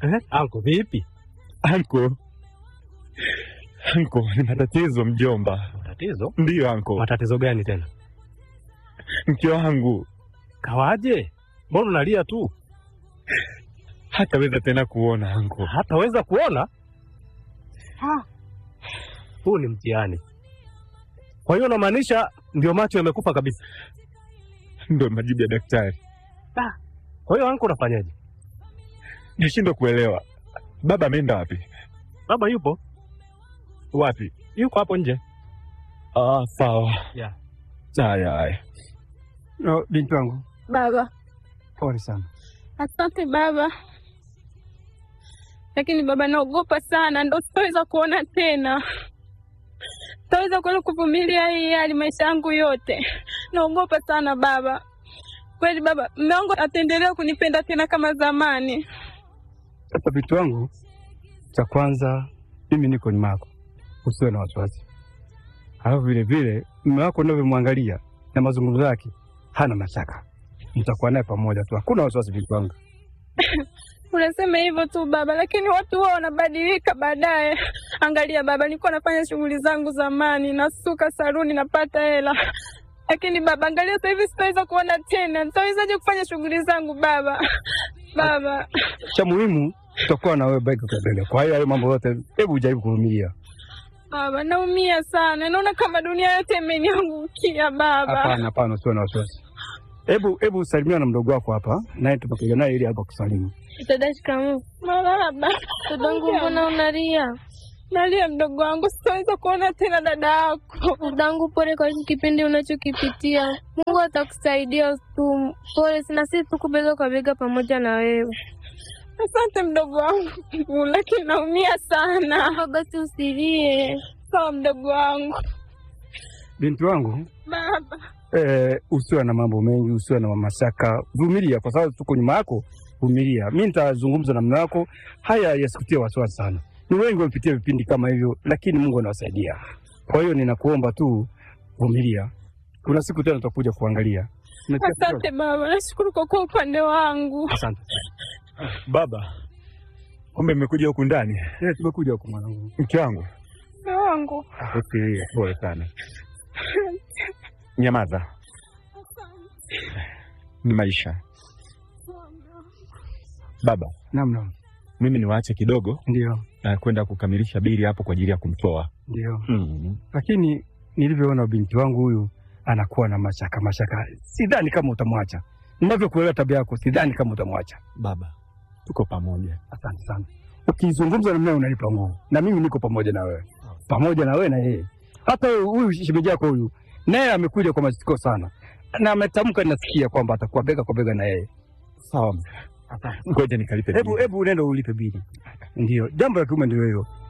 Eh, anko vipi? Anko, anko, ni matatizo mjomba. Matatizo? Ndiyo anko, Matatizo gani tena? mke wangu Kawaje? Mbona unalia tu? hataweza tena kuona anko. Hataweza kuona? Huu ni mtihani. Kwa hiyo unamaanisha ndio macho yamekufa kabisa? Ndo majibu ya daktari. Kwa hiyo anko, unafanyaje? Nashindwa kuelewa, baba ameenda wapi? Baba yupo, Wapi? yuko hapo nje. Ah, sawa. Yeah. Haya haya. No, binti wangu, Baba, pole sana. asante baba, lakini baba, naogopa sana, ndo sitaweza kuona tena, sitaweza kuweza kuvumilia hii hali maisha yangu yote. Naogopa sana baba, kweli baba, mume wangu ataendelea kunipenda tena kama zamani? Sasa binti wangu, cha kwanza mimi niko nyuma yako, usiwe na wasiwasi. Alafu vile vile mume wako unavyomwangalia na mazungumzo yake, hana mashaka, mtakuwa naye pamoja tu, hakuna wasiwasi binti wangu. Unasema hivyo tu baba, lakini watu huwa wanabadilika baadaye. Angalia baba, nilikuwa nafanya shughuli zangu zamani, nasuka saruni, napata hela, lakini baba, angalia sasa hivi sitaweza kuona tena. Nitawezaje kufanya shughuli zangu baba? Baba, Cha muhimu tutakuwa na wewe bega kwa bega. Kwa hiyo hayo mambo yote, hebu ujaribu kuvumilia. baba, naumia sana, naona kama dunia yote imeniangukia baba. Hapana, hapana, usiwe na wasiwasi. Hebu hebu salimia na mdogo wako hapa, naye tupakuja naye ili hapa kusalimu. Dada, shikamoo. Marahaba. Dadangu, mbona unalia? Nalia mdogo wangu, sitaweza kuona tena dada yako. Dadangu, pole kwa hiki kipindi unachokipitia. Mungu atakusaidia tu. Pole, sina sisi tuko bega kwa bega pamoja na wewe. Asante mdogo wangu, lakini naumia sana. Hapa basi usilie. Sawa mdogo wangu. Binti wangu, Baba, eh, usiwe na mambo mengi, usiwe na mashaka, vumilia, kwa sababu tuko nyuma yako. Vumilia, mi nitazungumza na mume wako, haya yasikutie wasiwasi sana. Ni wengi wamepitia vipindi kama hivyo, lakini Mungu anawasaidia. Kwa hiyo ninakuomba tu vumilia, kuna siku tena tutakuja kuangalia. Umesikia? asante baba, nashukuru kwa kuwa upande wangu. Asante. Baba, kumbe mmekuja huku ndani. Eh, tumekuja huku mwanangu. Mke wangu, Mume wangu, usilie, pole sana. Nyamaza, ni maisha. Baba, Naam, naam, mimi niwaache kidogo ndio, na kwenda kukamilisha bili hapo kwa ajili ya kumtoa. ndio. Mm. Lakini nilivyoona binti wangu huyu anakuwa na mashaka mashaka, sidhani kama utamwacha. Ninavyokuelewa tabia yako, sidhani kama utamwacha. Baba, tuko pamoja. Asante sana. Ukizungumza na mimi unanipa nguvu, na mimi niko pamoja na wewe, pamoja na wewe na yeye. Hata huyu shemeji yako huyu naye amekuja kwa masikio sana, na ametamka, nasikia kwamba atakuwa bega kwa bega na yeye. Sawa, ngoja nikalipe Hebu bili. hebu nenda ulipe bili. Ndio jambo la kiume, ndio hiyo.